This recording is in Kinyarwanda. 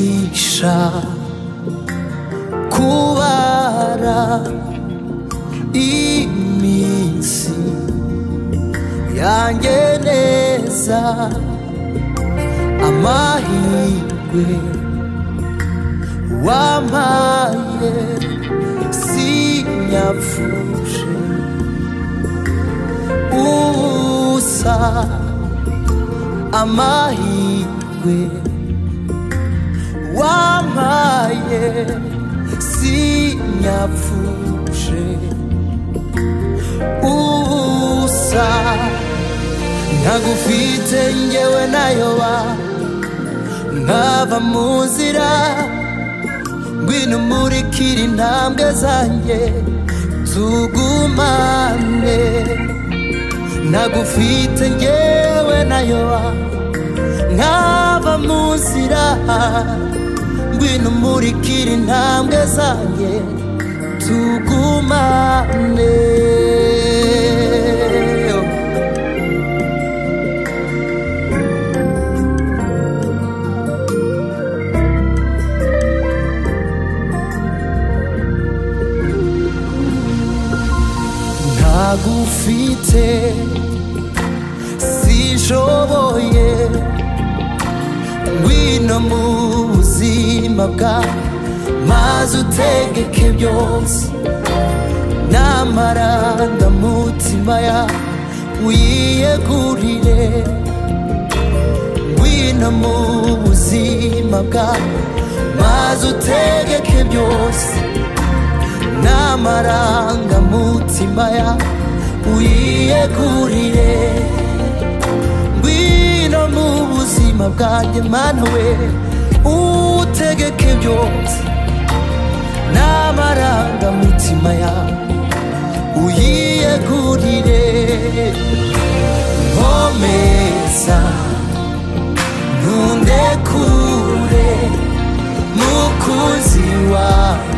bifasha kubara iminsi yanjye neza amahirwe wampaye sinyapfuje ubusa amahirwe wampaye sinyapfuje ubusa ntagufite ngewe nayoba nkava mu nzira ngwino umurikira intambwe zanjye tugumane ntagufite ngewe nayoba nkava mu nzira ngwino umurikira intambwe zanjye tugumane ntagufite sinjoboye ngwino mu buzima bwa maze utegeke byose namara ndamutima ya uyiyegurire ngwino mu buzima bwa maze utegeke byose n'amarangamutima ya uyiyegurire ngwino mu buzima bwanjye mana we utegeke byose n'amarangamutima ya uyiyegurire nkomeza ntunde kure mukunzi wawe